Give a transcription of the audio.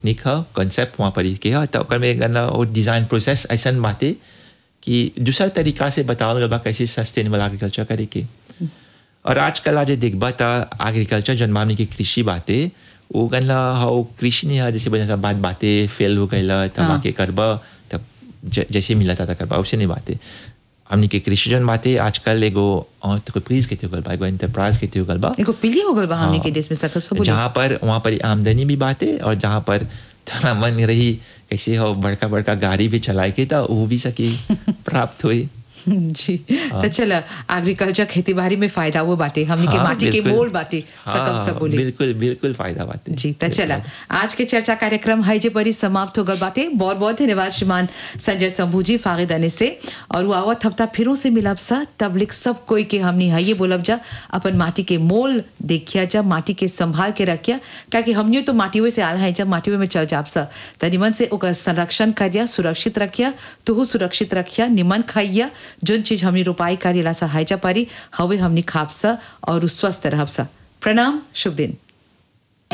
निक ह कॉन्सेप्ट वहाँ पर के ह त ओकर में गना वो डिज़ाइन प्रोसेस ऐसन बाटे कि दूसरा तरीका से बतावल गल बा कैसे सस्टेनेबल एग्रीकल्चर करे के और आजकल आज देखबा त एग्रीकल्चर जन मामले की कृषि बाटे वो गनला हाउ कृषि नहीं है जैसे बजा बात बातें फेल हो गई तब हाँ। आके करबा तब ज- जैसे मिला था करबा वैसे नहीं बातें हमने के कृषि जन बातें आजकल एगो एंटरप्राइज के गल बा एगो एंटरप्राइज के गल बा एगो पीली हो गल बा हमनी हाँ। के देश में सकब सब बोली जहाँ पर वहाँ पर आमदनी भी बात है और जहाँ पर थोड़ा मन रही कैसे हो बड़का बड़का गाड़ी भी चलाए के था वो भी सकी प्राप्त हुई जी तो चल एग्रीकल्चर खेती बाड़ी में फायदा हुआ बाटे हमनी के हाँ, माटी के बिल्कुल। मोल बाटे सकब हाँ, सब बोली बिल्कुल बिल्कुल फायदा बात है जी तो चला आज के चर्चा कार्यक्रम है जे परी समाप्त हो गल बाते बहुत बहुत धन्यवाद श्रीमान संजय शंभू जी फागिद अने से और वो आवत हफ्ता फिरों से मिलब सा तब लिख सब कोई के हमनी है ये बोलब जा अपन माटी के मोल देखिया जा माटी के संभाल के रखिया क्योंकि हमनियो तो माटी से आल है जब माटी में चल जाब सा त निमन से ओकर संरक्षण करिया सुरक्षित रखिया तुहू सुरक्षित रखिया निमन खाइया जोन चीज हमनी रोपाई करेला सा है जा पारी हवे हमनी खाप सा और उ स्वस्थ रहब सा प्रणाम शुभ दिन